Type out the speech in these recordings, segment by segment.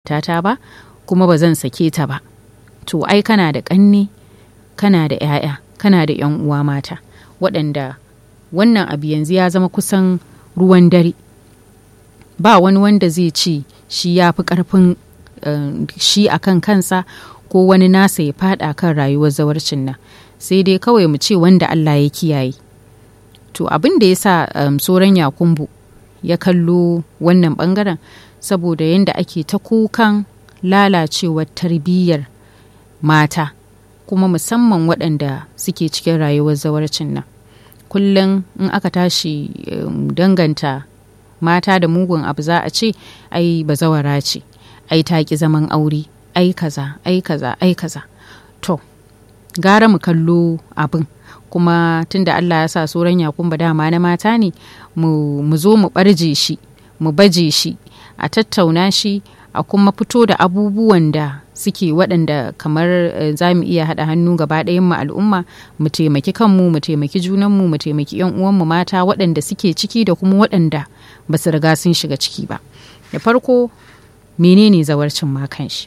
ta ba kuma ba zan sake ta ba to ai kana da ƙanne kana da 'ya'ya kana da 'yan uwa mata waɗanda wannan abu yanzu ya zama kusan ruwan dare ba wani wanda zai ce shi ya fi ƙarfin uh, shi a kan kansa ko wani nasa ya fada kan rayuwar zawarcin nan sai dai kawai mu ce wanda Allah ya kiyaye to abin da ya sa um, soran yakumbu ya kallo wannan bangaren saboda yadda ake ta kukan lalacewar tarbiyyar mata kuma musamman waɗanda suke cikin rayuwar zawarcin nan kullum in aka tashi um, danganta mata da mugun abu za a ce ai bazawara ce ai ta ki zaman aure ai kaza ai kaza ai kaza to gara mu kallo abin kuma tunda Allah ya sa soran yakumba dama na mata ne mu, mu zo mu barje shi mu baje shi a tattauna shi a kuma fito da abubuwan da suke waɗanda kamar uh, za mu iya haɗa hannu gaba ɗayan mu al'umma mu taimaki kanmu mu taimaki junanmu mu taimaki yan uwanmu mata waɗanda suke ciki da kuma waɗanda ba su riga sun shiga ciki ba da farko menene zawarcin ma shi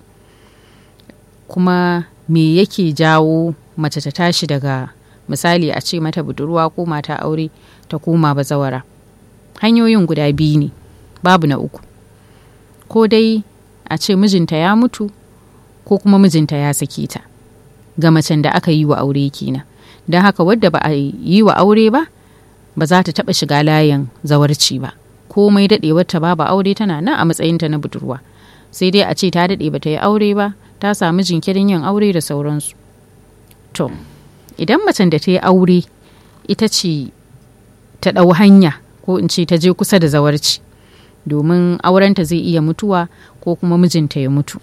kuma me yake jawo mace ta tashi daga misali a ce mata budurwa ko mata aure ta koma bazawara hanyoyin guda biyu ne babu na uku ko dai a ce mijinta ya mutu ko kuma mijinta ya sake ta ga macen da aka yi wa aure kenan don haka wadda ba a yi wa aure ba ba za ta taɓa shiga layin zawarci ba komai daɗewarta babu aure tana nan a matsayinta na budurwa sai dai a ce ta daɗe ba ta yi aure ba ta samu jinkirin yin aure da sauransu to idan macen da ta yi aure ita ce ta ɗau hanya ko in ce ta je kusa da zawarci domin aurenta zai iya mutuwa ko kuma mijinta ya mutu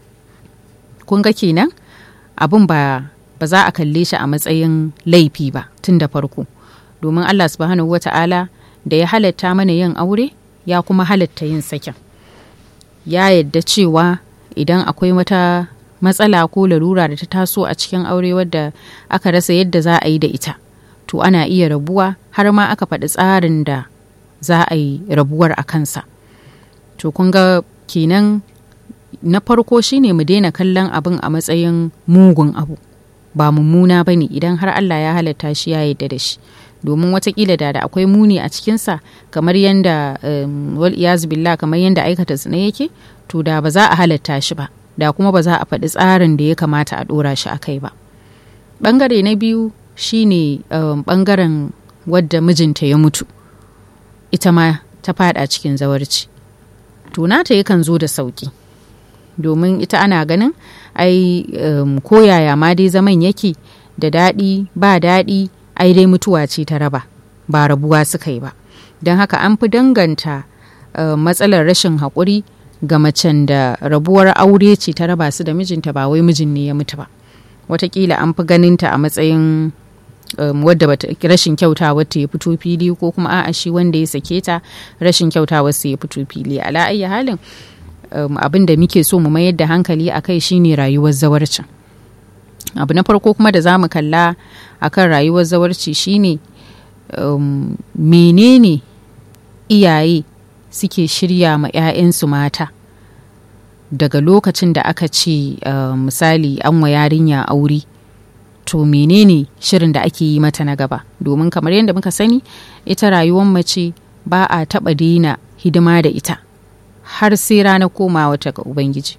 kun ga kenan abin ba ba za a kalle shi a matsayin laifi ba tun da farko domin allah subhanahu wata'ala da ya halatta mana yin aure ya kuma halatta yin sakin ya yadda cewa idan akwai wata matsala ko larura da ta taso a cikin aure wadda aka rasa yadda za a yi da ita to ana iya rabuwa har ma aka faɗi tsarin da za a yi rabuwar a kansa to kun ga kenan na farko shine mu daina kallon abin a matsayin mugun abu ba mummuna ba ne idan har allah ya halatta shi ya yadda da shi domin watakila da da akwai muni a cikinsa kamar yadda um, wal billah kamar yadda aikata zina yake to da ba za a halatta shi ba da kuma ba za a faɗi tsarin da ya kamata a ɗora shi a kai ba ɓangare na biyu shine um, ɓangaren wadda mijinta ya mutu ita ma ta fada cikin zawarci to nata yakan zo da sauki domin ita ana ganin ai um, koyaya ma dai zaman yake da daɗi ba daɗi ai dai mutuwa ce ta raba ba rabuwa suka yi ba don haka an fi danganta uh, matsalar rashin haƙuri ga macen da rabuwar aure ce ta raba su da mijinta ba wai mijin ne ya mutu ba watakila an fi ganinta a matsayin um, wadda bata rashin kyautawa ta ya fito fili ko kuma a'a shi wanda ya sake ta rashin kyautawa su ya fito fili ala ayyi halin um, abin da muke so mu mayar da hankali a kai shine rayuwar zawarcin abu na farko kuma da za mu kalla akan rayuwar zawarci shine um, menene iyaye suke shirya ma 'ya'yansu mata daga lokacin da aka ce uh, misali an wa yarinya aure to menene shirin da ake yi mata na gaba domin kamar yadda muka sani ita rayuwar mace ba a taɓa daina hidima da ita har sai ranar komawa ta ga ubangiji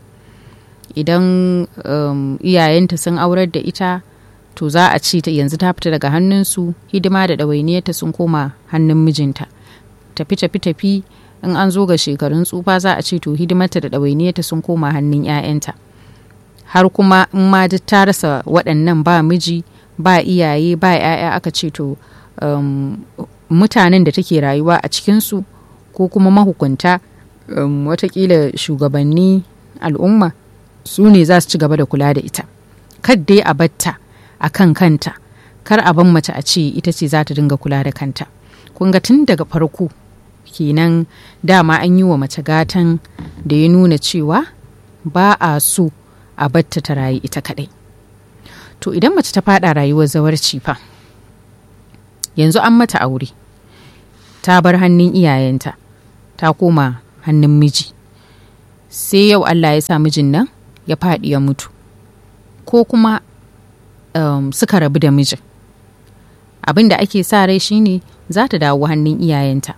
idan um, iyayenta sun aurar da ita to za a ce yanzu ta fita daga hannunsu hidima da ɗawainiyarta sun koma hannun mijinta tafi tafi tafi in an zo ga shekarun tsufa za a ce to hidimarta da ɗawainiyarta sun koma hannun 'ya'yanta har kuma in ma duk ta rasa waɗannan ba miji ba iyaye ba 'ya'ya aka ce to um, mutanen da take rayuwa a cikinsu ko kuma mahukunta um, watakila shugabanni al'umma su ne za su ci gaba da kula da ita kad dai a batta a kan kanta kar a ban mace a ce ita ce za ta dinga kula da kanta kun ga tun daga farko kenan dama an yi wa mace gatan da ya nuna cewa ba a so a batta ta rayu ita kadai to idan mace ta fada rayuwar zawarci fa yanzu an mata aure ta bar hannun iyayenta ta koma hannun miji sai yau Allah ya sa mijin nan ya faɗi ya mutu ko kuma um, suka rabu da mijin abin da ake sa rai shine za ta dawo hannun iyayenta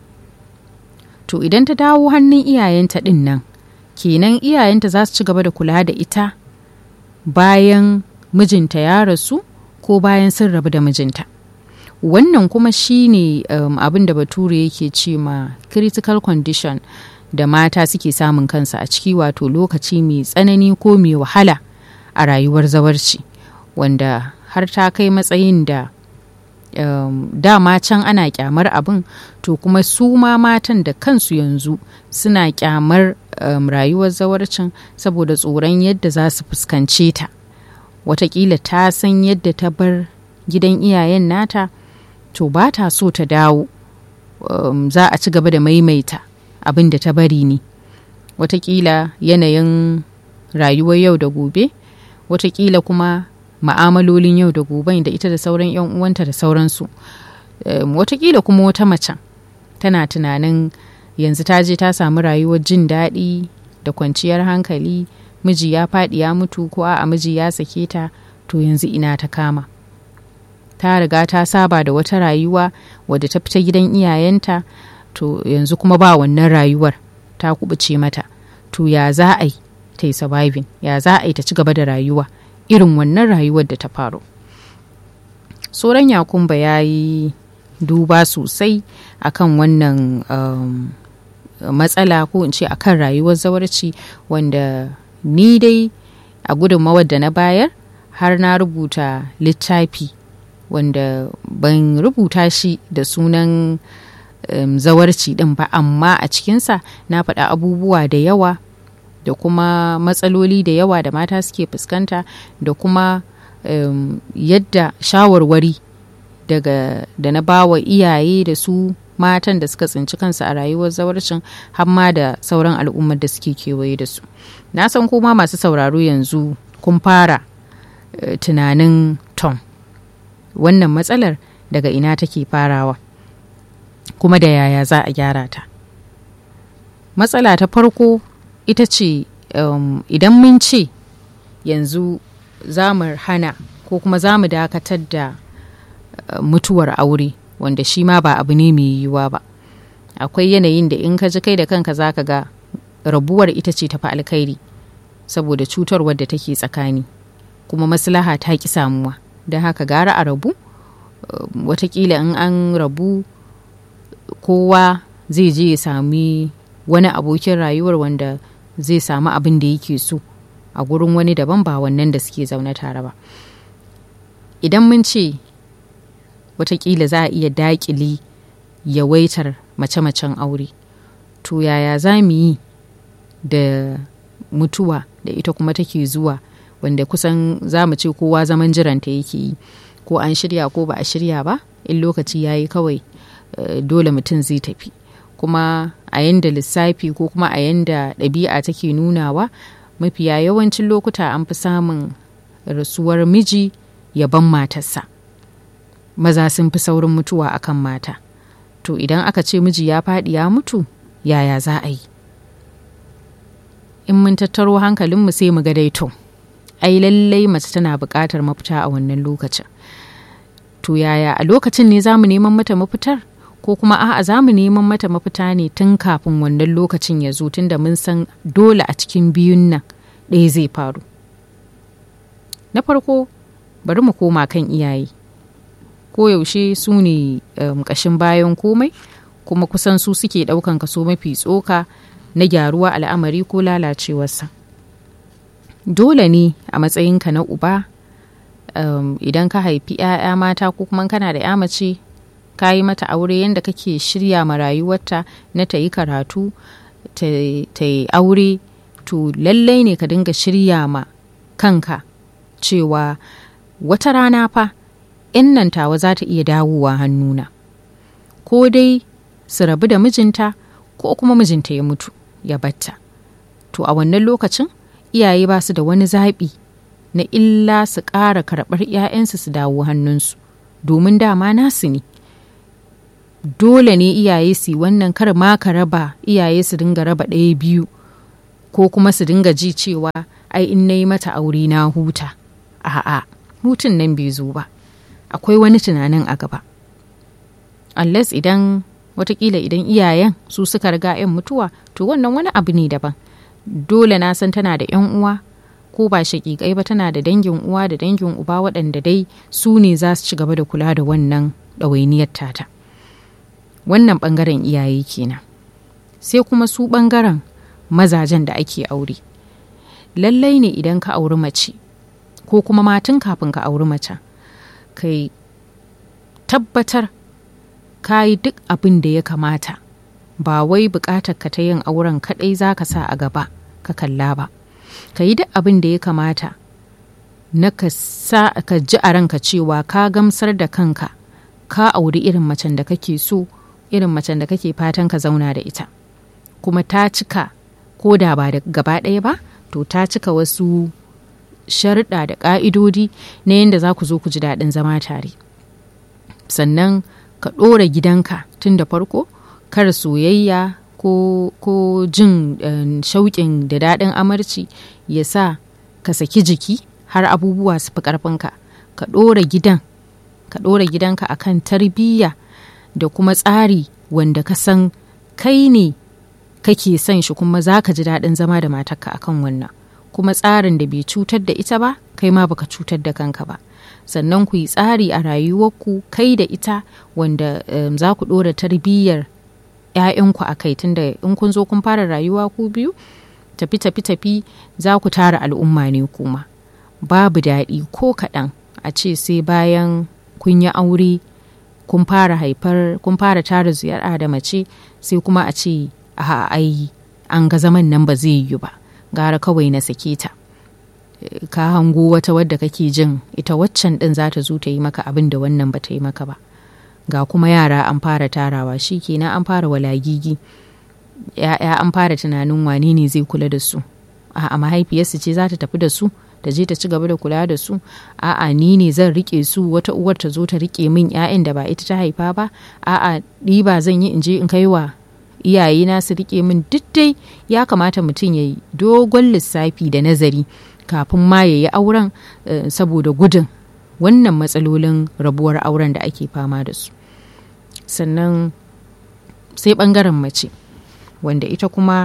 to idan ta dawo hannun iyayenta ɗin nan kenan iyayenta za su ci gaba da kula da ita bayan mijinta ya rasu ko bayan sun rabu da mijinta wannan kuma shine um, abin da bature yake ce ma critical condition da mata suke samun kansa a ciki wato lokaci mai tsanani ko mai wahala a rayuwar zawarci wanda har ta kai matsayin da um, dama can ana kyamar abin to kuma su ma matan da kansu yanzu suna kyamar um, rayuwar zawarcin saboda tsoron yadda za su fuskance ta watakila ta san yadda ta bar gidan iyayen nata to ba ta so ta dawo um, za a ci gaba da maimaita abin da ta bari ne watakila yanayin rayuwar yau da gobe watakila kuma ma'amalolin yau da gobe da ita da sauran 'yan uwanta da sauransu um, watakila kuma wata macen tana tunanin yanzu ta je ta samu rayuwar jin daɗi da kwanciyar hankali miji ya faɗi ya mutu ko a miji ya sake ta to yanzu ina ta kama ta riga ta saba da wata rayuwa wadda ta fita gidan iyayenta to yanzu kuma ba wannan rayuwar ta kubuce mata to ya za a yi ta yi surviving ya za a yi ta ci gaba da rayuwa irin wannan rayuwar da ta faru soran yakumba ya yi duba sosai akan wannan um, matsala ko in ce akan rayuwar zawarci wanda ni dai a gudunmawar da na bayar har na rubuta littafi wanda ban rubuta shi da sunan um, zawarci din ba amma a cikinsa na faɗa abubuwa da yawa da kuma matsaloli da yawa da mata suke fuskanta da kuma um, yadda shawarwari daga da na bawa iyaye da su matan da suka tsinci kansu a rayuwar zawarcin hamma da sauran al'ummar da suke kewaye da su na san kuma masu sauraro yanzu kun fara uh, tunanin tom wannan matsalar daga ina take farawa kuma da yaya za a gyara ta matsala ta farko ita ce um, idan mun ce yanzu za mu hana ko kuma za mu dakatar da uh, mutuwar aure wanda shi ma ba abu ne mai yiwuwa ba akwai yanayin da in ka ji kai da kanka za ka ga rabuwar ita ce tafi alkhairi saboda cutarwar da take tsakani kuma maslaha ta ki samuwa don haka gara a rabu uh, watakila in an rabu kowa zai je ya sami wani abokin rayuwar wanda zai samu abin da yake so a gurin wani daban ba wannan da suke zaune tare ba idan mun ce watakila za a iya daƙili yawaitar mace-macen aure to yaya za mu yi da mutuwa da ita kuma take zuwa wanda kusan za mu ce kowa zaman jiranta yake yi ko an shirya ko ba a shirya ba in lokaci ya yi kawai uh, dole mutum zai tafi kuma a yanda lissafi ko kuma a yanda ɗabi'a take nunawa mafiya yawancin lokuta an fi samun rasuwar miji yaban matarsa maza sun fi saurin mutuwa akan mata to idan aka ce miji ya faɗi ya mutu yaya za a yi in mun tattaro hankalinmu sai mu ga daito ai lallai mace tana buƙatar mafita a wannan lokacin to yaya a lokacin ne za mu neman mata mafitar ko kuma a'a za mu neman mata mafita ne tun kafin wannan lokacin ya zo tun da mun san dole a cikin biyun nan ɗaya zai faru na farko bari mu koma kan iyaye koyaushe su ne um, ƙashin bayan komai kuma kusan su suke ɗaukan kaso mafi tsoka na gyaruwa al'amari ko lalacewarsa dole ne a matsayinka na uba um, idan ka haifi 'ya'ya mata ko kuma kana da 'ya mace ka yi mata aure yadda kake shirya ma rayuwarta na ta yi karatu ta yi aure to lallai ne ka dinga shirya ma kanka cewa wata rana fa in nan tawa za ta iya dawowa hannuna ko dai su rabu da mijinta ko kuma mijinta ya mutu ya batta to a wannan lokacin iyaye ba su da wani zaɓi na illa su ƙara karɓar 'ya'yansu su dawo hannunsu domin dama nasu ne dole ne iyaye su wannan kar ma ka raba iyaye su dinga raba ɗaya biyu ko kuma su dinga ji cewa ai in na yi mata aure na huta a'a hutun nan bai zo ba akwai wani tunanin a gaba unless idan watakila idan iyayen su suka riga 'yan mutuwa to wannan wani abu ne daban dole na san tana da 'yan uwa ko ba shaƙiƙai ba tana da dangin uwa da dangin uba waɗanda dai su ne za su ci gaba da kula da wannan ɗawainiyar tata wannan ɓangaren iyaye kenan sai kuma su ɓangaren mazajen da ake aure lallai ne idan ka auri mace ko kuma matan kafin ka auri mace kai tabbatar ka yi duk abin da ya kamata ba wai buƙatar ka ta yin auren kaɗai za ka sa a gaba ka kalla ba ka yi duk abin da ya kamata na ka sa ka ji a ranka cewa ka gamsar da kanka ka auri irin macen da kake so irin macen da kake fatan ka zauna da ita kuma ta cika ko da ba da gaba ɗaya ba to ta cika wasu sharuɗa da ƙa'idodi na yadda za ku zo ku ji daɗin zama tare sannan ka ɗora gidanka tun da farko kar soyayya ko, ko jin uh, shauƙin da daɗin amarci ya sa ka saki jiki har abubuwa su fi ƙarfinka ka ɗora gidan ka ɗora gidanka akan tarbiyya da kuma tsari wanda ka san kai ne kake son shi kuma za ka ji daɗin zama da matarka akan wannan kuma tsarin da bai cutar da ita ba kai ma baka cutar da kanka ba sannan ku yi tsari a rayuwarku kai da ita wanda um, za ku ɗora tarbiyyar 'ya'yanku a kai tunda in kun zo kun fara rayuwa ku biyu tafi tafi tafi za ku tara al'umma ne kuma babu daɗi ko kaɗan a ce sai bayan kun yi aure kun fara haifar kun fara tara ziyara da mace sai kuma a ce a ai an ga zaman nan ba zai yi ba gara kawai na sake ta ka hango wata wadda kake jin ita waccan din za ta zo ta yi maka abin da wannan ba ta yi maka ba ga kuma yara an fara tarawa shi kenan an fara walagigi ya'ya an fara tunanin wane ne zai kula da su a mahaifiyarsu ce za ta tafi da su ta je ta ci gaba da kula da su a'a ni ne zan rike su wata uwar ta zo ta rike min 'ya'yan da ba ita ta haifa ba a'a ɗiba zan yi in je in kai wa iyayena su rike min duk dai ya kamata mutum ya yi dogon lissafi da nazari kafin ma ya yi auren uh, saboda gudun wannan matsalolin rabuwar auren da ake fama da su sannan sai bangaren mace wanda ita kuma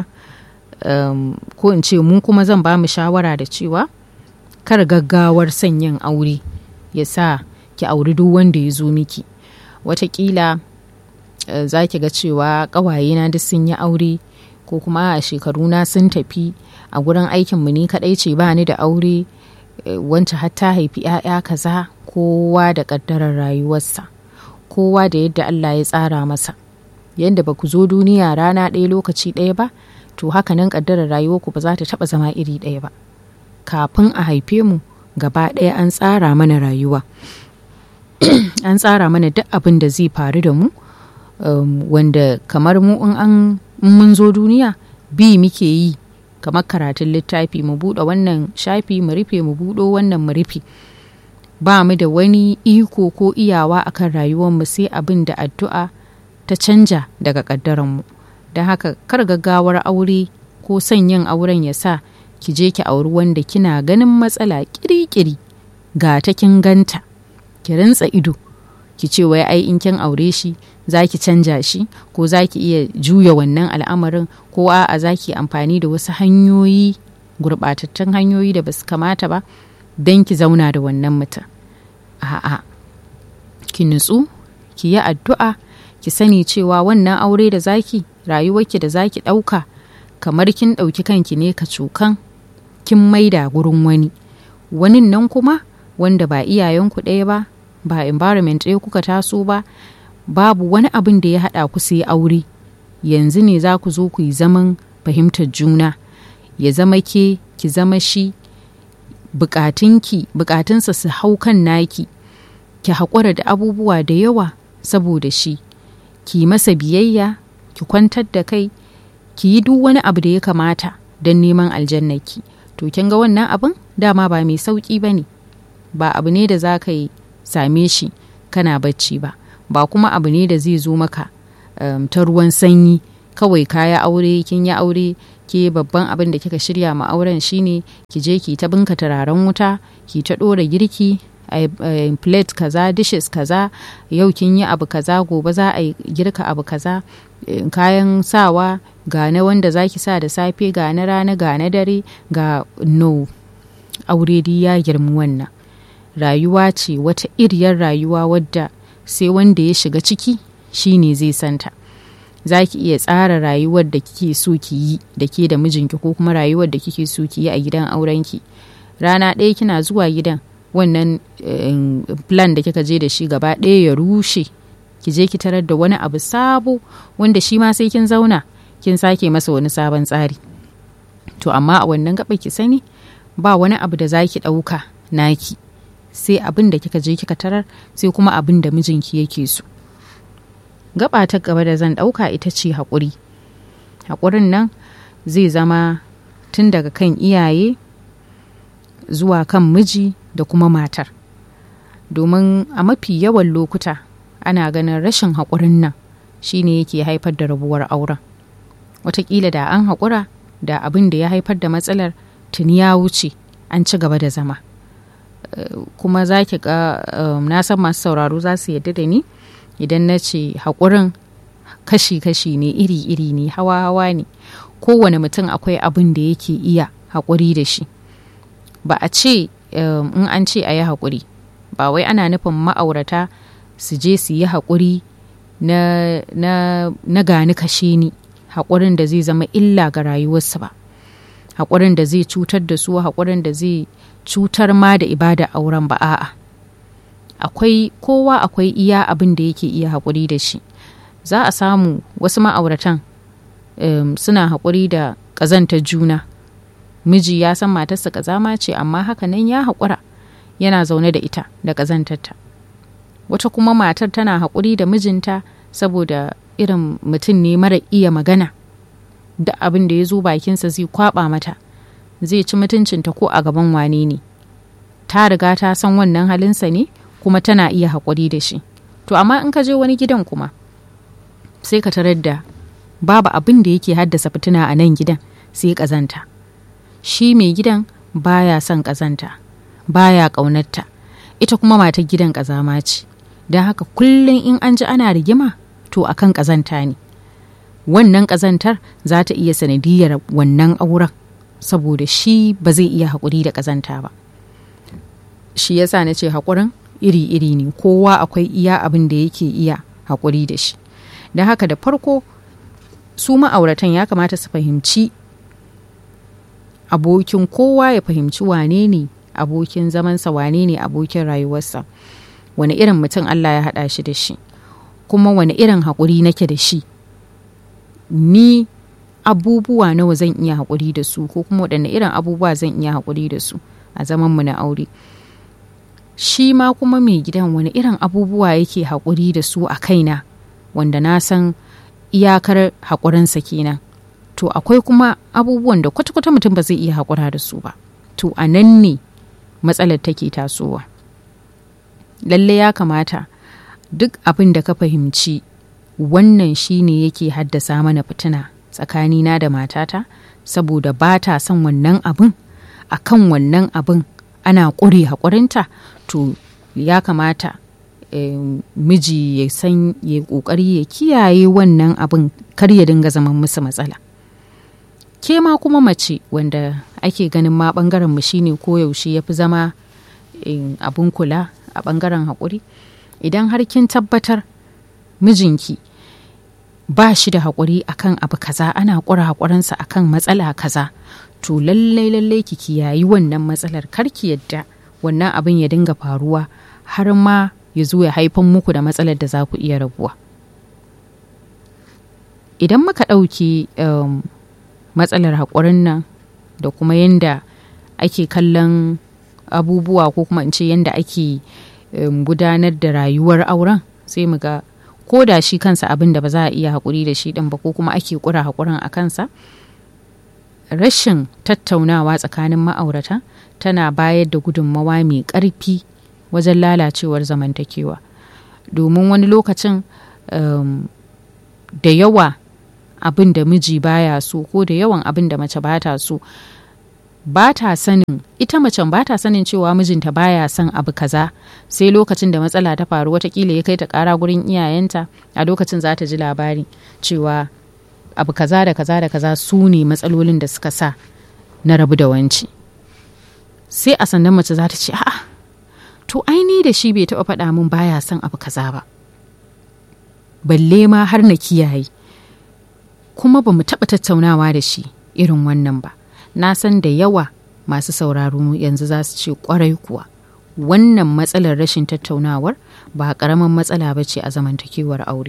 um, ko in ce mu kuma zan ba mu shawara da cewa kar gaggawar son yin aure ya sa ki auri duk wanda ya zo miki watakila uh, za ki ga cewa ƙawayena duk sun yi aure ko kuma a shekaruna sun tafi a gurin aikinmu ni kaɗai ce ba ni da aure uh, wanta hatta haifi 'ya'ya kaza kowa da ƙaddarar rayuwarsa kowa da yadda Allah ya tsara masa yadda ba ku zo duniya rana ɗaya lokaci ɗaya ba to haka nan ƙaddarar rayuwarku ba za ta taɓa zama iri ɗaya ba kafin a haife mu gaba ɗaya an tsara mana rayuwa an tsara mana duk abin da zai faru da mu um, wanda kamar mu in an mun zo duniya bi muke yi kamar karatun littafi mu buɗe wannan shafi mu rufe mu buɗo wannan mu rufe ba mu da wani iko ko iyawa akan rayuwarmu sai abin da addu'a ta canja daga ƙaddaranmu don haka kar gaggawar aure ko son yin auren ya sa ki je ki auri wanda kina ganin matsala kirikiri ga ta kin ganta ki rintsa ido ki ce wai ai in kin aure shi za ki canja shi ko za ki iya juya wannan al'amarin ko a'a za ki amfani da wasu hanyoyi gurɓatattun hanyoyi da basu kamata ba don ki zauna da wannan mutum a'a ki nutsu ki yi addu'a ki sani cewa wannan aure da zaki rayuwarki da zaki ɗauka kamar kin ɗauki kanki ne ka cukan kin maida gurin wani wani nan kuma wanda ba iyayenku ɗaya ba ba environment ɗaya kuka taso ba babu wani abin da ya haɗa ku sai aure yanzu ne za ku zo ku yi zaman fahimtar juna ya zama ke ki zama shi bukatunki bukatunsa su hau kan naki ki haƙura da abubuwa da yawa saboda shi ki masa biyayya ki kwantar da kai ki yi duk wani abu da ya kamata don neman aljannaki to kin ga wannan abin dama ba mai sauƙi ba ne ba abu ne da za ka yi same shi kana bacci ba ba kuma abu ne da zai zo maka um, ta ruwan sanyi kawai kaya aure kin yi aure ke babban abin da kika shirya ma auren shine ki je ki ta binka turaren wuta ki ta ɗora girki a plate kaza dishes kaza yau kin yi abu kaza gobe za a girka abu kaza kayan sawa ga na wanda zaki sa da safe ga na rana ga na dare ga no aure dai ya girmi wannan rayuwa ce wata iriyar rayuwa wadda sai wanda ya shiga ciki shine zai santa za ki iya tsara rayuwar da kike so ki yi da ke da mijinki ko kuma rayuwar da kike so ki yi a gidan aurenki rana ɗaya kina zuwa gidan wannan plan da kika je da shi gaba ɗaya ya rushe ki je ki tarar da wani abu sabo wanda shi ma sai kin zauna kin sake masa wani sabon tsari to amma a wannan gaba ki sani ba wani abu da za ki ɗauka naki sai abin da kika je kika tarar sai kuma abin da mijinki yake so gaba ta gaba da zan ɗauka ita ce haƙuri haƙurin nan zai zama tun daga kan iyaye zuwa kan miji da kuma matar domin a mafi yawan lokuta ana ganin rashin haƙurin nan shine yake haifar da rabuwar auren watakila da an haƙura da abin da ya haifar da matsalar tuni ya wuce an ci gaba da zama kuma za ki ga na san masu sauraro za su yadda da ni idan na ce haƙurin kashi-kashi ne iri-iri ne hawa-hawa ne kowane mutum akwai abin da yake iya haƙuri da shi ba a ce in an ce a yi haƙuri ba wai ana nufin ma'aurata su je su yi haƙuri na, na, na gani kashe ni haƙurin da zai zama illa ga rayuwarsu ba haƙurin da zai cutar da su haƙurin da zai cutar ma da ibada auren ba a'a akwai kowa akwai iya abin da yake iya haƙuri da shi za a samu wasu ma'auratan um, suna haƙuri da ƙazantar juna miji ya san matarsa ƙazama ce amma haka nan ya haƙura yana zaune da ita da ƙazantarta wata kuma matar tana haƙuri da mijinta saboda irin mutum ne mara iya magana da abin da ya zo bakinsa zai kwaba mata zai ci mutuncinta ko a gaban wane ne ta riga ta san wannan halinsa ne kuma tana iya haƙuri da shi to amma in ka je wani gidan kuma sai ka tarar da babu abin da yake haddasa fitina a nan gidan sai ƙazanta shi mai gidan baya son ƙazanta baya ƙaunarta ita kuma matar gidan ƙazama ce don haka kullum in an ji ana rigima to akan ƙazanta ne wannan ƙazantar za ta iya sanadiyar wannan auren saboda shi ba zai iya haƙuri da ƙazanta ba shi yasa na ce haƙurin iri-iri ne kowa akwai iya abin da yake iya haƙuri da shi don haka da farko su ma'auratan ya kamata su fahimci abokin kowa ya fahimci wane ne abokin zamansa wane ne abokin rayuwarsa wani irin mutum Allah ya haɗa shi da shi kuma wani irin haƙuri nake da shi ni abubuwa nawa zan iya haƙuri da su ko kuma waɗanne irin abubuwa zan iya haƙuri da su a zamanmu na aure shi ma kuma mai gidan wani irin abubuwa yake haƙuri da su a kaina wanda na san iyakar haƙurinsa kenan to akwai kuma abubuwan da kwata-kwata mutum ba zai iya haƙura da su ba to a nan ne matsalar take tasowa lalle ya kamata duk abin da ka fahimci wannan shine yake haddasa mana fitina tsakanina da matata saboda ba ta son wannan abin a kan wannan abin ana ƙure haƙurinta to ya kamata e, miji ya san ya ƙoƙari ya kiyaye wannan abin kar ya dinga zaman musu matsala ke ma kuma mace wanda ake ganin ma ɓangaren mu shine koyaushe ya fi zama e, abin kula a ɓangaren haƙuri idan har kin tabbatar mijinki ba shi da haƙuri akan abu kaza ana ƙura haƙurinsa akan matsala kaza to lallai lallai ki kiyayi wannan matsalar kar ki yadda wannan abin ya dinga faruwa har ma ya zo ya haifan muku da matsalar da za ku iya rabuwa idan muka ɗauki um, matsalar haƙurin nan da kuma yadda ake kallon abubuwa ko kuma in ce yadda ake um, gudanar da rayuwar auren sai mu ga ko da shi kansa abin da ba za a iya haƙuri da shi ɗin ba ko kuma ake ƙura haƙurin a kansa rashin tattaunawa tsakanin ma'aurata tana bayar da gudunmawa mai ƙarfi wajen lalacewar zamantakewa domin wani lokacin um, da yawa abin da miji baya so ko da yawan abin da mace bata so ba ta sanin ita macen ba ta sanin cewa mijinta baya son abu kaza sai lokacin da matsala ta faru watakila ya kai ta kara gurin iyayenta a lokacin za ta ji labari cewa abu kaza da kaza da kaza su ne matsalolin da suka sa na rabu da wanci sai a sannan mace za ta ce a'a to aini da shi bai taɓa faɗa min baya son abu kaza ba balle ma har na kiyaye kuma ba mu taɓa tattaunawa da shi irin wannan ba na san da yawa masu sauraro yanzu za su ce kwarai kuwa wannan matsalar rashin tattaunawar ba ƙaramin matsala ba ce a zamantakewar aure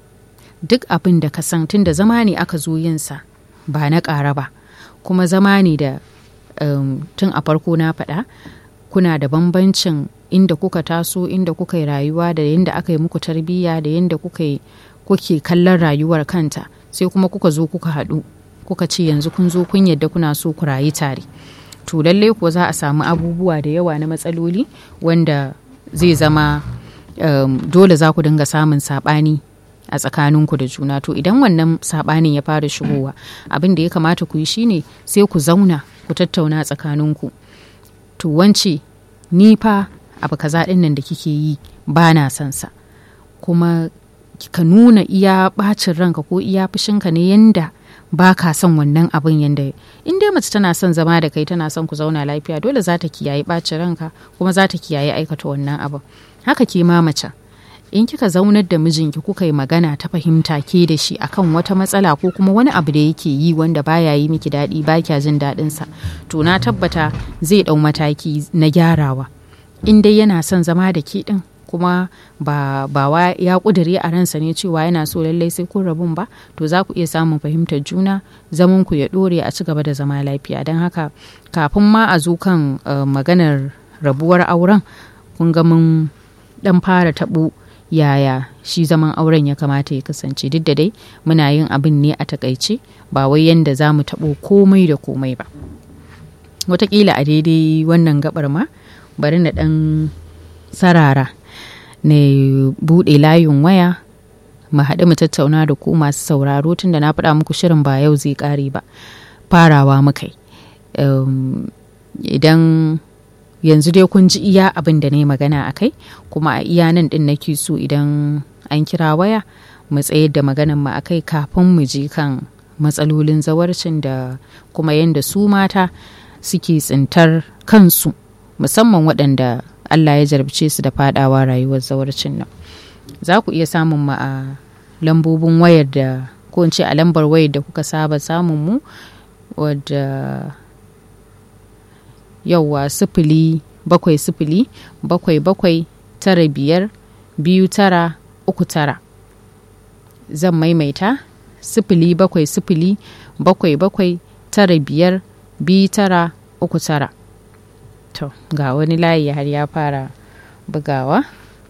duk abin da ka san tun da zama ne aka zo yinsa ba na ƙara ba kuma zama ne da um, tun a farko na faɗa kuna da bambancin inda kuka taso inda kuka yi rayuwa da yadda aka yi muku tarbiyya da yadda kuka yi kuke kallon rayuwar kanta sai kuma kuka zo kuka haɗu kuka ce yanzu kun zo kun yadda kuna so ku rayu tare to lallai kuwa za a samu abubuwa da yawa na matsaloli wanda zai zama um, dole za ku dinga samun saɓani a tsakaninku da juna to idan wannan saɓanin ya fara shigowa abin da ya kamata ku yi shine sai ku zauna ku tattauna tsakaninku to wance ni fa abu kaza ɗin nan da kike yi ba na son sa kuma ka nuna iya ɓacin ranka ko iya fushinka ne yanda ba ka son wannan abin yanda in dai mace tana son zama da kai tana son ku zauna lafiya dole za ta kiyaye ɓacin ranka kuma za ta kiyaye aikata wannan abin haka ke ma mace in kika zaunar da mijinki kuka yi magana ta fahimta ke da shi akan wata matsala ko kuma wani abu da yake yi wanda baya yi miki daɗi ba kya jin daɗin sa to na tabbata zai ɗau mataki na gyarawa in dai yana son zama da ke ɗin kuma ba ba wa ya ƙudure a ransa ne cewa yana so lallai sai kun rabun ba to za ku iya samun fahimtar juna zaman ku ya ɗore a ci gaba da zama lafiya don haka kafin ma a zo kan uh, maganar rabuwar auren kun ga mun ɗan fara taɓo yaya shi zaman auren ya kamata ya kasance duk da dai muna yin abin ne a takaice ba wai yanda za mu taɓo komai da komai ba watakila a daidai wannan gabar ma bari na ɗan sarara na buɗe layin waya mu haɗu mu tattauna da ku masu sauraro tunda na faɗa muku shirin ba yau zai ƙare ba farawa muka yi idan yanzu dai kun ji iya abin da na yi magana a kai kuma a iya nan din nake so idan an kira waya mu tsayar da maganan mu a kai kafin mu je kan matsalolin zawarcin da kuma yadda su mata suke tsintar kansu musamman waɗanda Allah ya jarabce su da fadawa rayuwar zawarcin nan za ku iya samun mu a lambobin wayar da ko in ce a lambar wayar da kuka saba samun mu wadda yauwa sifili bakwai sifili bakwai bakwai tara biyar biyu tara uku tara zan maimaita sifili bakwai sifili bakwai bakwai tara biyar biyu tara uku tara to ga wani layi har ya fara bugawa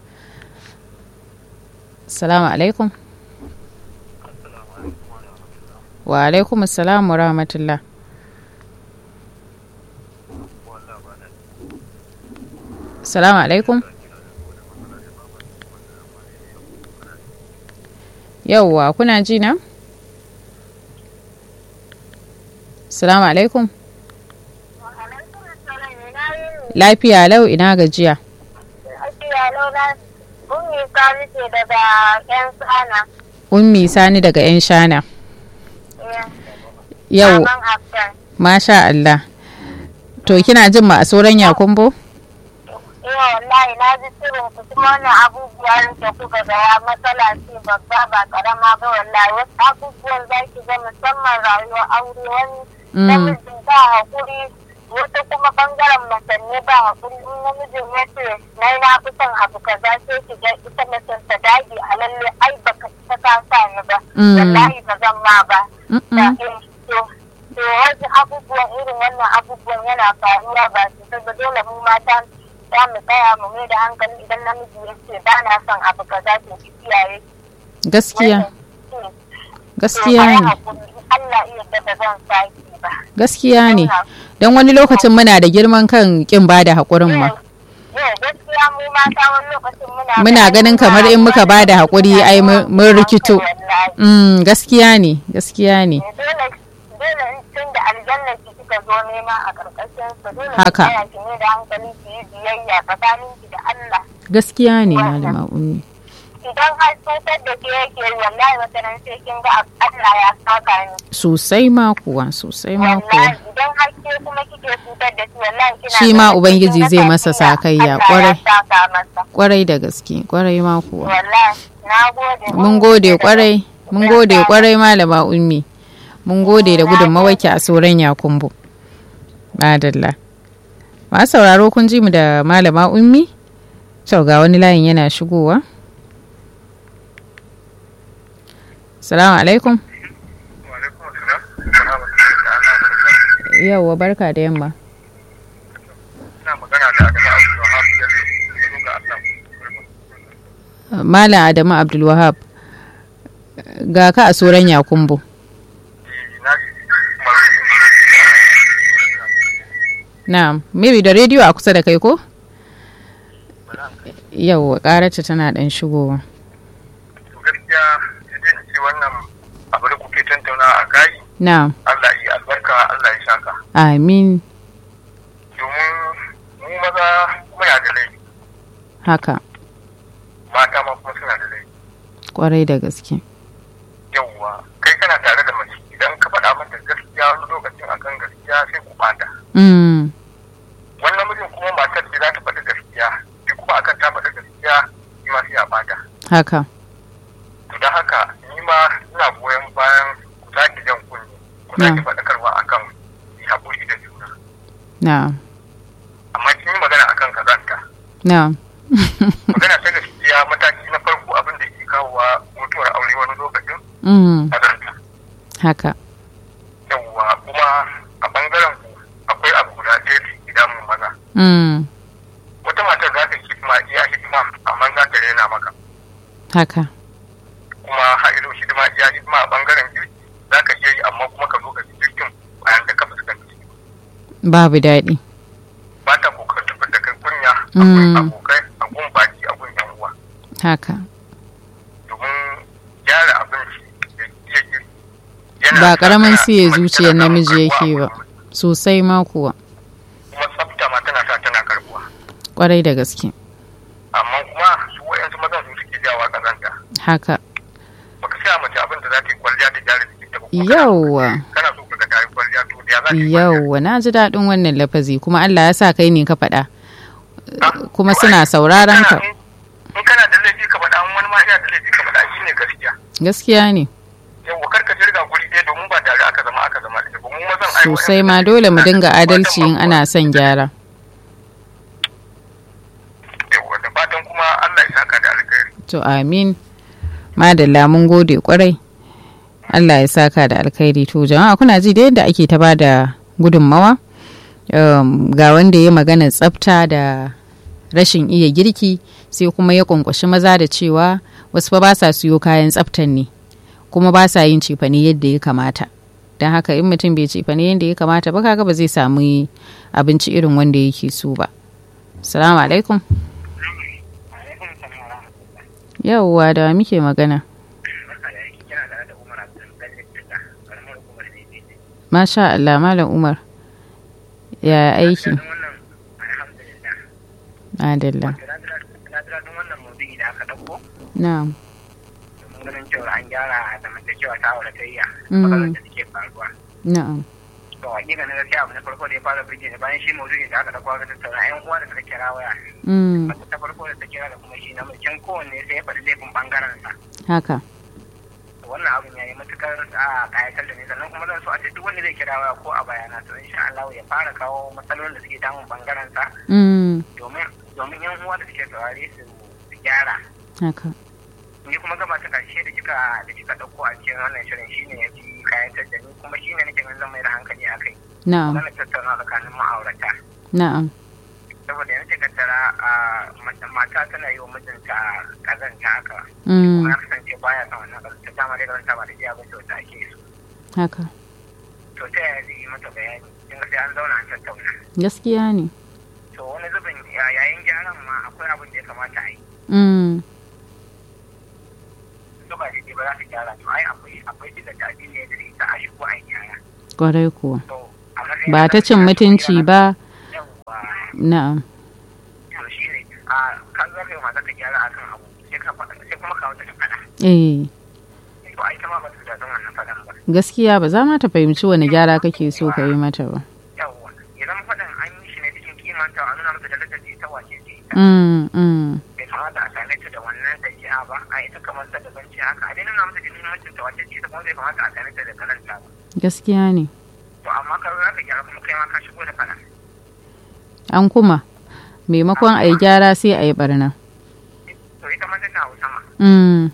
salamu alaikum wa alaikum assalamu wa rahmatullah Salamu alaikum. Yauwa kuna ji na? Salamu alaikum. Lafiya lau ina gajiya. Ummi Sani ce daga 'yan shana. Ummi Sani daga 'yan shana. Yau, masha Allah. To kina jin ma a sauran yakumbo? Eh wallahi na ji sirrin ku kuma wannan abubuwan da kuka gaya matsala ce babba ba karama ba wallahi wasu abubuwan za ki ga musamman rayuwar aure wani namijin ba hakuri wata kuma bangaren masanne ba hakuri in namijin ya ce na na fi son abu kaza sai ki ga ita macen ta dage a lalle ai baka ita ka sa ni ba wallahi ba zan ma ba to wasu abubuwan irin wannan abubuwan yana faruwa ba su ba dole mu mata za mu tsaya mu mai da hankali idan namiji ya ce ba na son abu kaza to ki kiyaye gaskiya gaskiya ne Allah iya da zan saki ba gaskiya ne don wani lokacin muna da girman kan kin ba da haƙurin ma gaskiya gaskiya mu mata wani lokacin muna Muna ganin kamar in muka ba da haƙuri, ai, mun- mun rikito. Wallahi. Mm, gaskiya ne gaskiya ne dole dole tun da aljanna ki kika zo nema a karkashin su dole ki Haka. tsaya ki ne da hankali ki yi biyayya tsakanin ki da Allah gaskiya ne malama ummi idan har cutar da ke yake yi, wallahi wata nan sai kin ga Allah ya saka ni sosai ma kuwa sosai ma kuwa wallahi idan har ke kuma kike cutar da shi wallahi kina Shi ma ganin Ubangiji kin ga zai masa sakayya, Allah ya kwarai. saka masa kwarai da gaske kwarai ma kuwa wallahi na gode mun gode kwarai mun gode kwarai malama ummi mun gode da gudunmawarki a soran yakumbu madalla masu sauraro kun ji mu da malama ummi to ga wani layin yana shigowa salamu alaikum Wa'alaikum assalam. Rahmatullahi ta'ala wa barakatuh. yauwa barka da yamma Ina magana da Adamu Abdul Wahab Bello. Gano ga Allah. malam adamu abdulwahab ga ka a soran yakumbu Eh, na ji masu na'am maybe da rediyo a kusa da kai ko yauwa karata tana dan shigowa to gaskiya sai dai in ce wannan abu da kuke tantauna a kai na'am Allah yi albarka Allah ya shaka. amin Domin mu maza muna da laifi haka mata ma kuma suna da laifi. kwarai da gaske Yawwa kai kana tare da mace idan ka faɗa mata gaskiya wani lokacin akan gaskiya sai ku bata. mm. Wani namijin kuma matar ce za ta faɗi gaskiya shi kuma akan ta faɗi gaskiya shi ma sai a bata. haka to da haka ni ma ina goyon bayan ku sake jan kunni ku sake Na. faɗakarwa akan yi haƙuri da juna na'am amma kin yi magana akan kazanta na'am magana ta gaskiya mataki na farko abin da ke kawowa mutuwar aure wani lokacin mm. kazanta haka yawwa kuma a bangaren ku akwai abu guda ɗaya da ke damun maza mm. wata matar za ta hidima iya hidima amma za ta rena maka haka kuma ha'ido hidima iya hidima a bangaren girki za ka iya yi amma kuma ka zo ka ci girkin bayan da ka fuskanci babu daɗi ba ta kokarin tafi da kai kunya a Mm. gun abokai a gun baki a gun yan uwa haka domin gyara abinci da iya girki yana ba sa karamin kana- siya mace zuciyar tana samun namiji karbuwa yake a ba gurin miji. sosai ma kuwa kuma tsafta ma tana sa tana karbuwa kwarai da gaske amma kuma su wa'yansu mazan su suke jawa kazanta haka baka sa mace abin da za ta yi kwalliya da gyara jikin ta ba kuma kana- yauwa kana so ka ga ta yi kwalliya to da ya za ta yi kwalliya yauwa na ji daɗin wannan lafazi kuma Allah ya sa kai ne ka faɗa Ah, kuma to suna ai, sauraron in ka kana- in kana da laifi ka faɗa in wani ma yana da laifi ka faɗa shi ne gaskiya gaskiya ne yawwa kar ka jirga guri ɗaya domin ba tare aka zama aka zama ɗaya ba mu mazan ai sosai wa'yansu ma ne dole mu suke dinga da- adalci in ana son gyara yawwa da fatan kuma Allah ya saka da alkhairi to amin madalla mun gode kwarai Allah ya saka da alkhairi to jama'a kuna ji da yadda ake ta bada gudunmawa um, ga wanda ya magana tsafta da rashin iya girki sai kuma ya kwankwashi maza da cewa wasu fa ba sa siyo kayan tsaftan ne kuma ba sa yin cefane yadda ya kamata don haka in mutum bai cefane yadda ya kamata ba kaga ba zai samu abinci irin wanda yake so ba salamu alaikum yauwa da muke magana masha Allah malam Umar ya aiki adalla na'am ganin cewa an gyara zamantakewa ta auratayya Mm. matsalar da suke faruwa na'am to hakika na gaskiya abu na farko da ya fara birge ni bayan shi maudu'i da aka dauko aka tattauna yan uwa da suka kira waya mm, mace ta farko da ta kira da kuma shi na mutum kowanne sai ya faɗi laifin bangaren sa haka To wannan abin ya yi matukar a kayatar da ni sannan kuma zan so a ce duk wanda zai kira waya ko a bayana to insha Allah ya fara kawo matsalolin da suke damun bangaren sa mm, domin domin yan uwa da suke saurare su su gyara haka ni kuma gaba ta karshe da kika da kika dauko a cikin wannan shirin shine ya fi kayatar da ni kuma shine nake ganin zan mai da hankali a kai na'am wannan tattauna tsakanin ma'aurata na'am saboda yanzu kaddara a mace mata tana yi wa mijinta kazanta haka mm, kuma ya kasance baya son wannan kazanta dama dai kazanta ba da iya bace wata ake so haka to ta yaya zai yi mata bayani kin ga sai an zauna an tattauna gaskiya ne to wani zubin ya- yayin gyaran ma akwai mm, su ba daidai ba za su gyara to ai akwai akwai diga da addini ya dare ta a shigo a yi gyara kwarai kuwa to a matsayin ba ta cin mutunci ba yawwa na'am to shi ne a kan za ka yi mata ka gyara akan abu sai ka faɗa sai kuma ka wata ta faɗa eh to ai ta ma ba ta da daɗin wannan faɗan ba gaskiya ba za ma ta fahimci wani gyara kake so ka yi mata ba yawwa ya zama faɗan an yi shi ne cikin kimanta a nuna mata darajar da ita wace ce ita mm, mm, bai kamata a same ta da wannan ɗabi'a ba a ita kamar ta daban ce haka a dai nuna mata da muhimmancin ta wace ce ita kuma bai kamata a same ta da kalanta ba gaskiya ne to amma ka za ka gyara kuma kai ma ka shigo da faɗa an kuma maimakon a yi gyara sai a yi barna to ita ma ta ta hausa ma mm,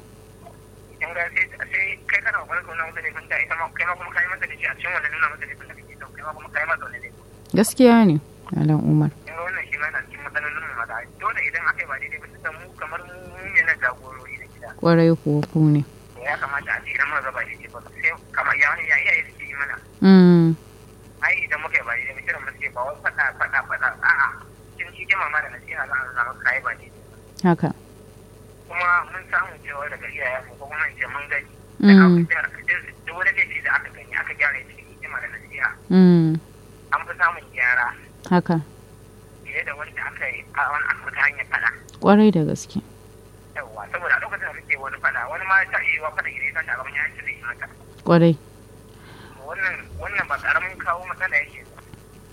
in ga sai sai kai kana kokarin ka nuna mata laifin ta ita ma kai ma kuma kai mata da shi a cikin wannan nuna mata laifin da kake so kai ma kuma kai mata wani laifin gaskiya ne malam umar in ga wannan shi ma yana cikin matsalolin mu maza dole idan aka yi ba daidai ba tunda mu kamar mu mu ne na jagorori na gida kwarai kuwa ku ne to ya kamata a ce idan muka ga ba daidai ba sai kamar ya ya iyaye suke yi mana mm, ai idan muka yi ba daidai ba kiran muke ba wai faɗa faɗa faɗa a'a cikin cikin mama da nasiha za a nuna maka kai ba daidai ba haka kuma mun samu cewa daga iyayen mu ko kuma in ce mun gani da Mm. aka gyara duk wani laifi da aka gani aka gyara ya cikin hikima da nasiha mm, an fi samun gyara haka fiye da wanda aka yi a wani aka ta hanyar faɗa kwarai da gaske yawwa saboda a lokacin da kake wani faɗa wani ma ta iya wa faɗa idan ya tashi a gaban yayin zai yi mata kwarai wannan wannan ba ƙaramin kawo matsala yake ba.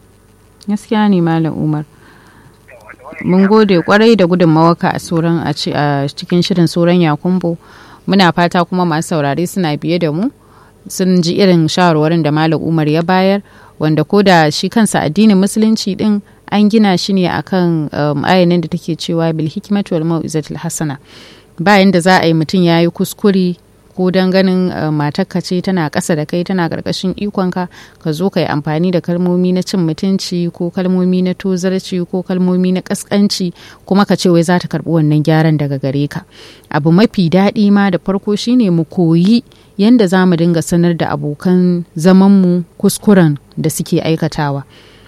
gaskiya ne malam umar Yawwa, da wannan mun shi gode kwarai da gudunmawaka a sauran a ci- a cikin shirin sauran yakumbo muna fata kuma masu saurare suna biye da mu sun ji irin shawarwarin da malam umar ya bayar wanda ko da shi kansa addinin musulunci din an gina shi ne akan um, ayanin da take cewa bil hikmatu wal mau'izatil hasana bayan da za a yi mutum ya yi kuskure ko don ganin uh, matarka ce tana ƙasa da kai tana ƙarƙashin ikonka ka zo ka yi amfani da kalmomi na cin mutunci ko kalmomi na tozarci ko kalmomi na ƙasƙanci kuma ka ce wai za ta karɓi wannan gyaran daga gare ka abu mafi daɗi ma da farko shine mu koyi yanda za mu dinga sanar da abokan zamanmu kuskuren da suke aikatawa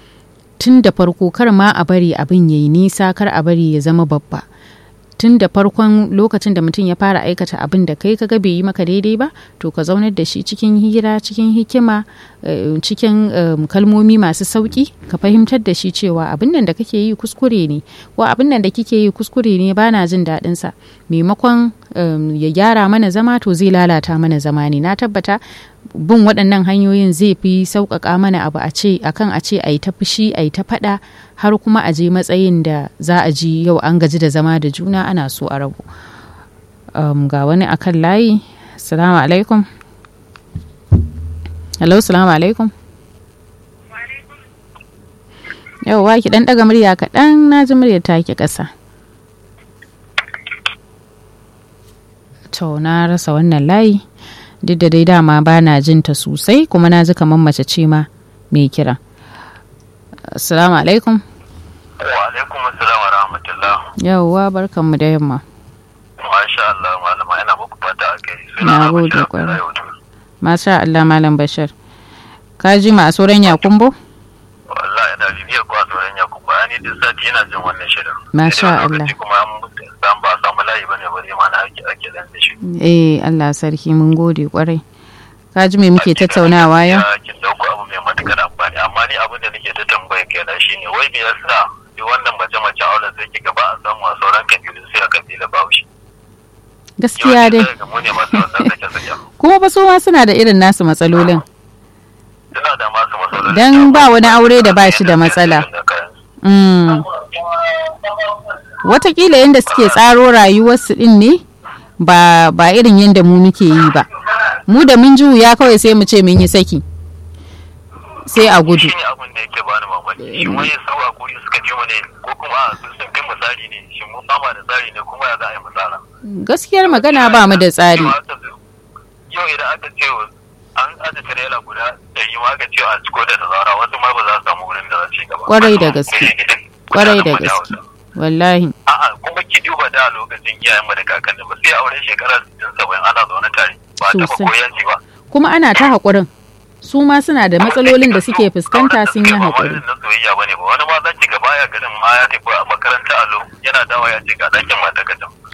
tun da farko kar ma a bari abin ya yi nisa kar a bari ya zama babba tun da farkon lokacin da mutum ya fara aikata abin da kai kaga bai yi maka daidai ba to ka zaunar da shi cikin hira cikin hikima eh, cikin em, kalmomi masu sauki ka fahimtar da shi cewa abin nan da kake yi kuskure ne ko abin nan da kike yi kuskure ne bana jin daɗin sa maimakon em, ya gyara mana zama to zai lalata mana zama ne na tabbata bin waɗannan hanyoyin zai fi sauƙaƙa mana abu a ce akan a ce a yi ta fushi a yi ta faɗa har kuma a je matsayin da za a ji yau an gaji da zama da juna ana so a rabu um, ga wani akan layi salamu alaikum hello salamu alaikum yau wa ki dan daga murya kaɗan na ji muryar take ƙasa to na rasa wannan layi duk da dai dama ba na jin ta sosai kuma na ji kamar mace ce ma mai kira assalamu alaikum wa alaikum assalam wa rahmatullah yauwa barkanmu da yamma masha Allah malama ina muku fata a kai Na gode kwarai. masha Allah malam bashir ka ji ma a sauran yakumbo wallahi ina bibiyar kwa tsoron ya kuma ani duk sati ina jin wannan shirin Masha Sai dai wani Allah. lokaci kuma an san ba samu layi bane bare ma na ake ake dan da shi eh Allah sarki mun gode kwarai ka ji me muke tattaunawa yau Ya kin dauko abu mai matukar amfani amma ni abin da nake ta tambaya kenan shine wai me yasa duk wannan mace mace auren sai kiga ba a samu a sauran kabilu sai a kabila Bahaushe gaskiya dai Yawanci sai ga mu ne masu wannan sake sake kuma ba su ma suna da irin nasu matsalolin suna da masu matsaloli Dan ba wani aure da ba shi da matsala. mm. watakila yadda suke tsaro rayuwarsu din ne ba ba irin yadda mu muke yi ba mu da mun juya kawai sai mu ce mun yi saki sai a gudu shi ne abin da yake bani mamaki shi wani sau a kuri suka ji mu ne ko kuma a sun sun kai misali ne shi mu fama da tsari ne kuma ya za a yi misala gaskiyar magana ba mu da tsari yau idan aka ce an aje tirela guda ɗari ma aka ce a ciko da tazara wasu ma ba za su samu wurin da za su yi gaba Kwarai da gaske. kwarai da gaske wallahi a'a kuma ki duba da lokacin iyayen mu da kakanni ba sai auren shekara 60 70 ana zaune tare ba a taɓa Sosai. koyanci ba kuma ana ta haƙurin su ma suna da matsalolin da suke fuskanta sun yi haƙuri na soyayya bane ba wani ma zan ci gaba ya garin ma ya tafi a makaranta allo yana dawa ya ce ga ɗakin mata ka can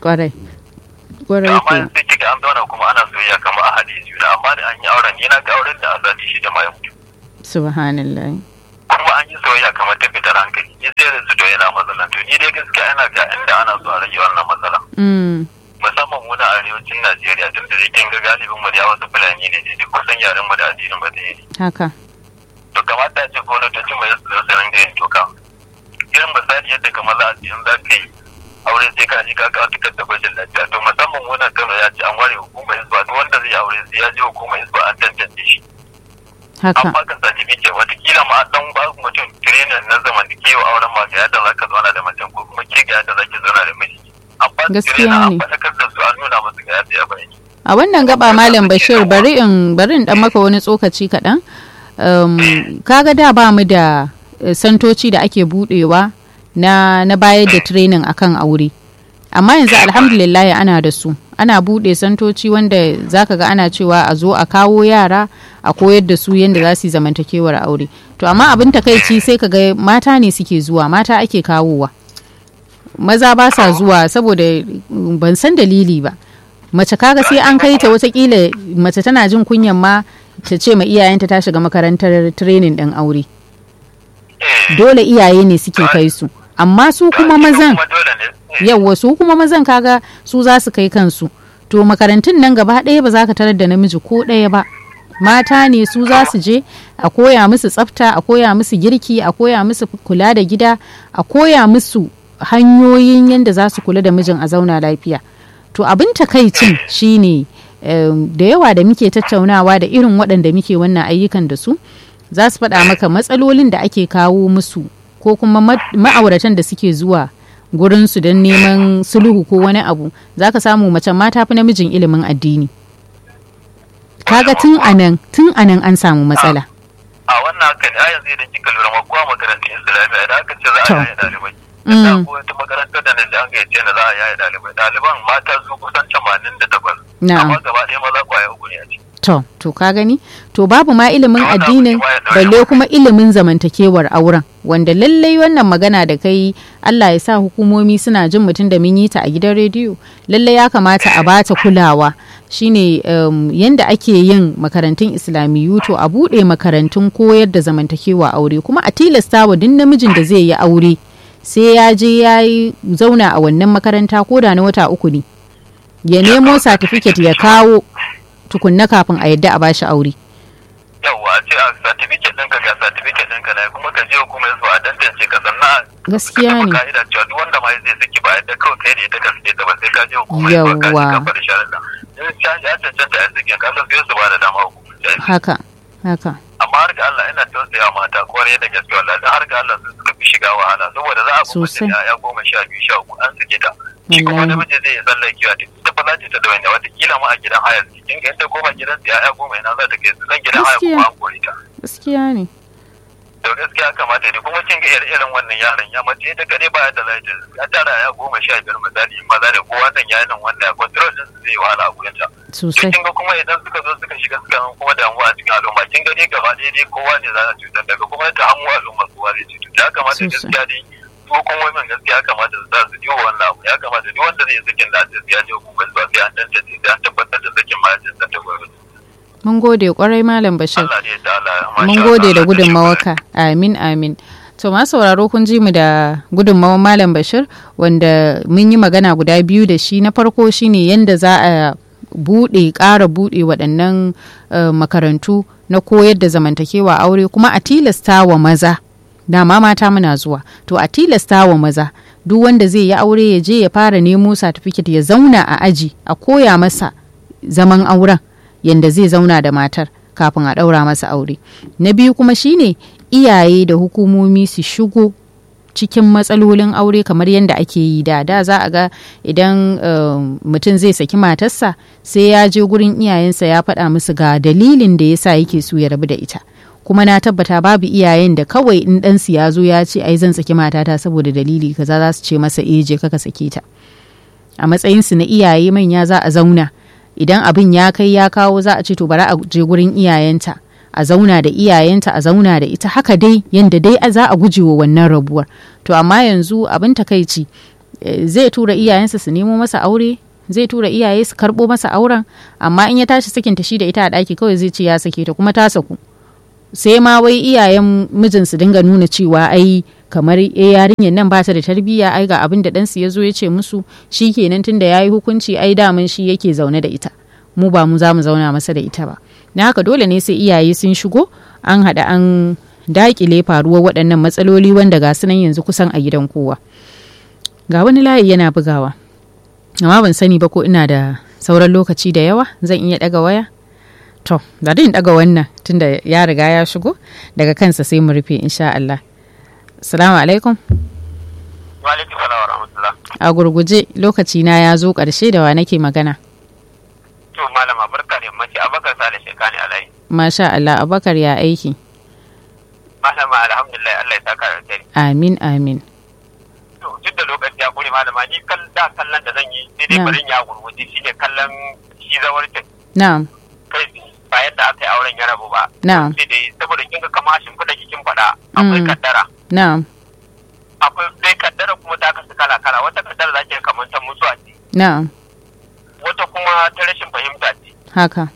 kwarai kwarai amma ko yanzu sai kiga an zauna kuma ana soyayya kamar a haɗe juna amma da an yi auren ni na ga auren da a sati shida ma ya mutu subhanallah kuma an yi soyayya kamar ta fitar hankali ni sai da su to yana matsalan to ni dai gaskiya ina ga inda ana so a rage wannan matsala mm. musamman mu na arewacin Najeriya tun da kin ga galibin mu da yawa su fulani ne duk kusan yaren mu da addinin ba ɗaya ne haka to kamata a ce gwamnatocin mai su su ringa yin doka irin misali yadda kamar za a ce in za ka yi aure sai ka ji ka kawo tukar da gwajin lafiya to musamman wannan kano ya ce an ware hukumar hisba duk wanda zai yi aure sai ya je hukumar hisba an tantance shi haka an baka certificate watakila ma an dan ba mutum training na zamantakewa auren ma ga yadda zaka zauna da macen ko kuma ke ga yadda zaki zauna da miji an ba su Gaskiya training an ne. faɗakar da su an nuna musu ga yadda ya bari a wannan gaba malam bashir bari in bari in dan maka wani tsokaci kaɗan um, kaga da ba mu da eh, santoci da ake budewa na na bayar da training akan aure amma yanzu alhamdulillah ana da su ana bude santoci wanda zaka ga ana cewa a zo a kawo yara a koyar da su yadda za su yi zamantakewar aure to amma abin takaici sai ka ga mata ne suke zuwa mata ake kawowa maza ba sa zuwa saboda mm, ban san dalili ba mace kaga sai an kai ta watakila mace tana jin kunyan ma ta ce ma iyayenta ta shiga makarantar training din aure Eh, dole iyaye ne suke kai su amma su kuma mazan kuma dole ne eh, yawwa su kuma mazan kaga su za su kai kansu to makarantun nan gaba ɗaya ba za ka tarar da namiji ko ɗaya ba mata ne su za su je a koya musu tsafta a koya musu girki a koya musu kula da gida a koya musu hanyoyin yadda za su kula da mijin a zauna lafiya to abin takaicin shine em, da yawa da muke tattaunawa da irin waɗanda muke wannan ayyukan da su za su faɗa maka matsalolin da ake kawo musu ko kuma ma- ma'auratan da suke zuwa gurinsu don neman sulhu ko wani abu za ka samu mace ma ta fi namijin ilimin addini kaga tun anan tun anan an samu matsala a wannan haka ne a yanzu idan kika lura ma kowa makarantun islamiyya idan aka ce za To. a yaya ɗalibai Mm. da ko wata makarantar da na ji an gayyace na za a yaya ɗalibai ɗaliban mata su kusan tamanin da takwas Na'am. amma gaba ɗaya maza kwaya uku ne a ciki to to ka gani to babu ma ilimin To, wannan addinin abu ne ma ya ɗaure balle mu. kuma ilimin zamantakewar auren wanda lallai wannan magana da kai Allah ya sa hukumomi suna jin mutum da mun yi ta a gidan rediyo lallai ya kamata a bata kulawa shine um, yanda ake yin makarantun islamiyu to a buɗe makarantun koyar da zamantakewa aure kuma a tilasta wa duk namijin da zai yi aure sai ya je ya yi zauna a wannan makaranta ko da na wata uku ne ya nemo satifiket ya kawo tukunna kafin a yadda a bashi aure yawwa a ce a certificate ɗinka ga certificate ɗinka na kuma ka je hukumar su a tantance ka sannan Gaskiya ka ne. taɓa ka'ida cewa duk wanda ma zai saki ba yadda kawai kai da ita ka sake ta ba sai ka je hukumar su ka je Yawwa. ka faɗi sharaɗa in ka ya cancanta a sakin ka san sai su ba da dama hukumar ta yi. haka haka amma har ga Allah ina tausaya mata kwarai da gaske wallahi dan har ga Allah sun suka fi shiga wahala saboda za a bi mace Sosai. da ya goma sha biyu sha uku an sake ta shi kuma Wallahi. namiji zai tsallake kiwa ta ita fa za ta ta da wani wata kila ma a gidan haya su kin ga inda goma gidan su ya goma ina za ta kai su zan gidan haya Gaskiya. kuma an kore ta gaskiya ne to gaskiya kamata ne kuma kin ga irin irin wannan yaron ya mace ita kare ba da lafiya ya tara ya goma sha biyar misali in maza da kowa dan ya nan wanda control din su zai wahala a gurin ta to sosai kin ga kuma idan suka zo suka shiga suka zama kuma damuwa a cikin al'umma kin ga dai gaba ɗaya dai kowa ne za a cutar daga kuma ta hannu al'umma kowa zai cutar ya kamata Sosai. gaskiya dai ko kuma min gaskiya ya kamata su sa su diwa wannan abu ya kamata duk wanda zai sakin da ta ya je hukumar su sai an tantance sai an tabbatar da sakin ma ya tantance gwamnati mun gode kwarai malam bashir Allah ne ta Allah mun gode da gudunmawarka amin amin to ma sauraro kun ji mu da gudunmawar malam bashir wanda mun yi magana guda biyu da shi na farko shine yanda za a buɗe ƙara buɗe waɗannan eh, makarantu na koyar da zamantakewa aure kuma a tilasta wa maza dama mata muna zuwa to a tilasta wa maza duk wanda zai yi aure ya je ya fara nemo satifiket ya zauna a aji a koya masa zaman auren yanda zai zauna da matar kafin a ɗaura masa aure na biyu kuma shine iyaye da hukumomi su shigo cikin matsalolin aure kamar yadda ake yi da da za a ga idan um, mutum zai saki matarsa sai ya je gurin iyayensa ya faɗa musu ga dalilin da yasa yake so ya rabu da ita kuma na tabbata babu iyayen da kawai in ɗansu ya zo ya ce ai zan saki matata saboda dalili kaza za su ce masa eh je kaka sake ta a matsayinsu na iyaye manya za a zauna idan abin ya kai ya kawo za a ce to bari a je gurin iyayenta a zauna da iyayenta a zauna da ita haka dai yanda dai za a guje wa wannan rabuwar to amma yanzu abin takaici zai tura iyayensa su nemo masa aure zai tura iyaye su karɓo masa auren amma in ya tashi sakinta shi da ita a ɗaki kawai zai ce ya sake ta kuma ta saku sai ma wai iyayen mijin su dinga nuna cewa ai kamar e yarinyar nan ba ta da tarbiyya ai ga abin da ɗansu ya zo ya ce musu shi kenan tun da ya yi hukunci ai daman shi yake zaune da ita mu ba mu za mu zauna masa da ita ba na haka dole ne sai iyaye sun shigo an haɗa an daƙile faruwar waɗannan matsaloli wanda ga su nan yanzu kusan a gidan kowa ga wani layi yana bugawa amma ban sani ba ko ina da sauran lokaci da yawa zan iya ɗaga waya to da in ɗaga wannan tunda ya riga ya shigo daga kansa sai mu rufe insha Allah Assalamu alaikum. Wa alaikum salam wa rahmatullah. A gurguje lokaci na ya zo ƙarshe da wa nake magana. To malama barka da yammaci Abubakar Sale Shekani Alai. Masha Allah Abubakar ya aiki. Malama alhamdulillah Allah ya saka da alheri. Amin amin. To duk da lokaci ya kure malama ni kan da kallon da zan yi sai dai Na'am. barin ya gurguje shine kallon shi zawarcin Na'am. kai ba yadda aka yi auren ya rabu ba. Na'am. Sai dai saboda kin ga kama shin kuɗa kikin faɗa akwai Mm. kaddara. Na'am. Akwai dai kaddara kuma ta kasu kala kala wata kaddara za ki kamar ta mutuwa ce Na'am. wata kuma ta rashin fahimta ce Haka.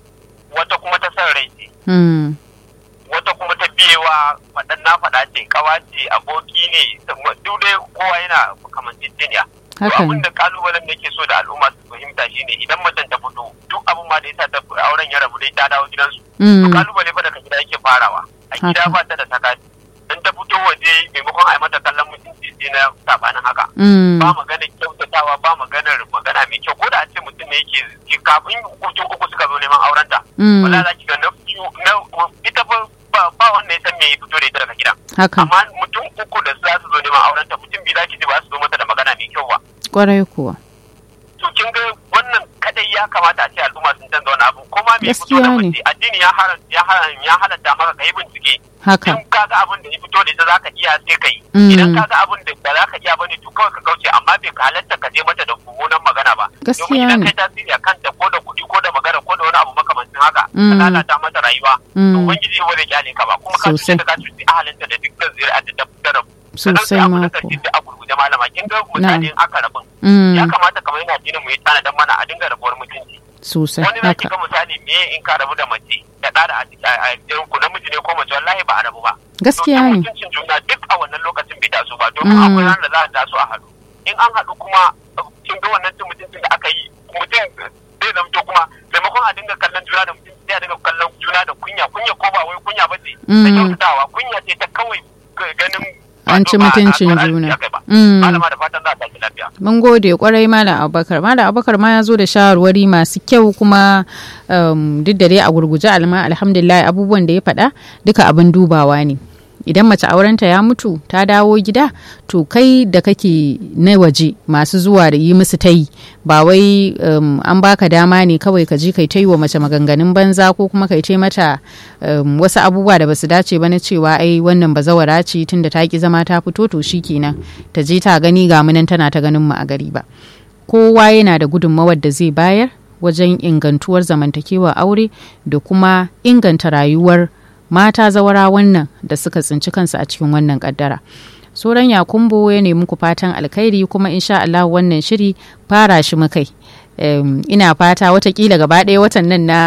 wata kuma ta san rai ce Hmm. wata kuma ta biyewa faɗan na faɗa ce kawa ce aboki ne duk dai kowa yana kamanceceniya to Haka abin ne. da kalubalen da ke so da al'umma su fahimta shine idan macen ta fito duk abin ma da ya sa ta auren ya rabu dai ta dawo gidansu to Hmm. kalubale fa daga gida yake farawa a gida Haka. ba ta da sakati in ta fito waje maimakon a yi mata kallon mutunci sai na sabanin haka Hmm. ba maganar kyautatawa ba maganar magana mai kyau ko da a ce mutum ne yake ke kafin hutun uku suka zo neman aurenta Hmm. wala za ki ga na biyu na ita fa ba ba wanda ya san me ya fito da ita daga gidan Haka. amma mutum uku da za su zo neman aurenta mutum biyu za ki ji ba su zo mata da magana mai kyau ba Kwarai kuwa. to kin ga wannan kadai ya kamata a ce al'umma sun canza wani abu kuma me ya fito Gaskiya da ne. mace addini ya haram ya haram ya halatta maka kai bincike Haka. in kaga abin da ya fito da ita zaka iya sai kai Mm. idan kaga abin da ba za ka iya bane to kawai ka kauce amma bai ka halatta ka je mata da mummunan magana ba Gaskiya domin idan ne. kai tasiri a kanta ko da kuɗi ko da magana ko da wani abu makamancin haka ka Mm. lalata mata rayuwa to Mm. ubangiji ba zai kyale ka ba kuma ka Sosai. cuce ta ka cuce ahalinta da dukkan zuri'a da ta fitar Sosai abu na mako. karshe da a gurguje malama kin ga misali in aka rabin Hmm. ya kamata kamar yana jinin mu yi tanadan mana a dinga rabuwar mutunci Sosai. wani za ki Haka. ga misali me in ka rabu da mace da ɗa da a ciki a jirin ku namiji ne ko mace wallahi ba a rabu ba Gaskiya Domin ne. mutuncin juna duk a wannan lokacin bai taso ba domin Mm. akwai ranar da za a taso a haɗu in an haɗu kuma kin ga wannan cin mutuncin da aka yi mutum zai zamto kuma maimakon a dinga kallon juna da mutum sai a dinga kallon juna da kunya kunya ko ba wai kunya ba ce da Mm. kyautatawa kunya ce ta kawai ganin An ci ba- ba- mutuncin ba- ba- juna. ba- ba. Mm. malama da fatan za a tafi lafiya Mun gode kwarai Malam Abubakar. Malam Abubakar ma ya zo da shawarwari masu kyau kuma um, duk da dai a gurguje alma alhamdulillah abubuwan da ya faɗa duka abin dubawa ne. Idan mace aurenta ya mutu ta dawo gida to kai da kake na waje masu zuwa da yi musu tayi ba wai um, an baka dama ne kawai ka je kai ta yi wa mace maganganun banza ko kuma kai ta mata um, wasu abubuwa da basu dace ba na cewa ai wannan bazawara ce tunda ta ki zama ta fito to shikenan ta je ta gani ga munan tana ta ganin mu a gari ba kowa yana da gudunmawar da zai bayar wajen ingantuwar zamantakewa aure da kuma inganta rayuwar mata zawara wannan da suka tsinci kansu a cikin wannan kaddara sauran yakumbo ya nemi ku fatan alkhairi kuma insha Allah wannan shiri fara shi mukai Em, ina fata watakila gaba ɗaya watan nan na,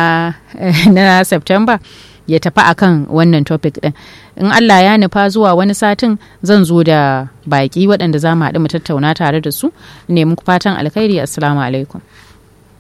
na September ya tafi akan wannan topic ɗin in Allah ya nufa zuwa wani satin zan zo da baƙi waɗanda za mu haɗu mu tattauna tare da su ne muku fatan alkhairi assalamu alaikum